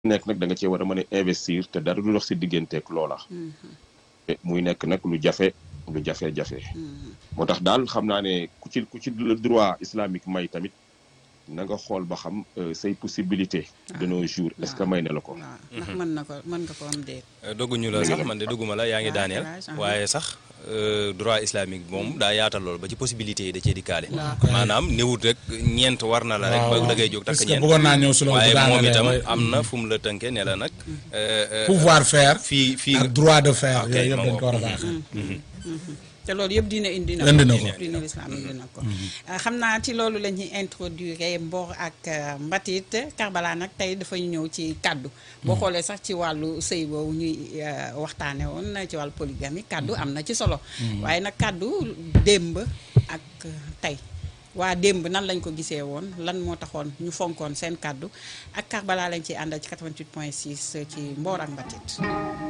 nekk nag da nga cee war a mën a investir te dara du dox si digganteeg loola. te muy nekk nag lu jafe lu jafe-jafe. moo tax daal xam naa ne ku ci ku ci le droit islamique may tamit na nga xool ba xam say possibilité de nos jours est-ce que may na la ko. waaw ndax mën na ko mën nga ko am déet. dogguñu la sax man de dugguma la yaa ngi daaneel waaye sax droit islamique moom daa yaatal lool ba ci possibilité yi da cee dikkaale maanaam néewut rek ñeent war na la rek ba da ngay jóg takk ñeent bëggoon naa ñëw si loolu waaye moom itam daanaka am na fu mu la tënke ne la nag pouvoir faire fii fii ak droit de faire ok, yooyu yëpp ma dañ ko war a ngoog. baaxee. te loolu yëpp dina indi na Indi na ko ko. dina lislaam indi na ko xam naa ci loolu la ñuy introduire Mbor ak euh, Mbatit Karbala nag tey dafa ñëw ci kàddu boo xoolee sax ci wàllu sëy boobu ñuy euh, waxtaane woon ci wàllu polygamie kàddu am na ci solo waaye nag kàddu démb ak euh, tey waa démb nan lañ ko gisee woon lan moo taxoon ñu fonkoon seen kàddu ak Karbala lañ ciy àndal ci 88 point 6 ci Mbor ak Mbatit